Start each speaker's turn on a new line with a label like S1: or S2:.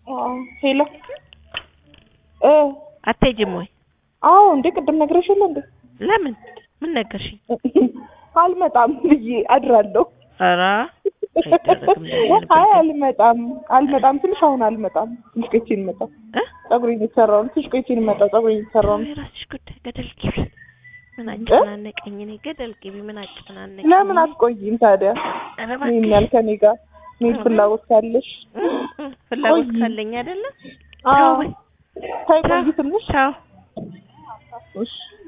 S1: ሄሎ እ
S2: አትሄጂም ወይ?
S1: አዎ እንዴ ቅድም ነግረሽ የለ እንዴ?
S2: ለምን? ምን ነገርሽኝ?
S1: አልመጣም ብዬ አድራለሁ።
S2: ኧረ አይደረግም እንደዚህ አይነት
S1: አይ
S2: ነገር።
S1: አልመጣም አልመጣም ትንሽ አሁን አልመጣም ትንሽ ቆይቼ ነው የምመጣው።
S2: እ?
S1: ፀጉሬን እየተሰራሁ ነው። ትንሽ ቆይቼ ነው የምመጣው። ፀጉሬን እየተሰራሁ ነው።
S2: የራስሽ ጉዳይ ገደል ግቢ። ምን አጨናነቀኝ እኔ ገደል ግቢ። ምን አጨናነቀኝ?
S1: ለምን አትቆይም ታዲያ?
S2: ኧረ
S1: ይሄን
S2: እባክሽ።
S1: ያህል ከኔ ጋር መሄድ ፍላጎት ካለሽ
S2: እ? እ? ፍላጎት
S1: ቆይ።
S2: ካለኝ አይደለ?
S1: አዎ
S2: ተው በይ።
S1: ተይ
S2: ተው።
S1: ቆይ ትንሽ
S2: ተው።
S1: እሺ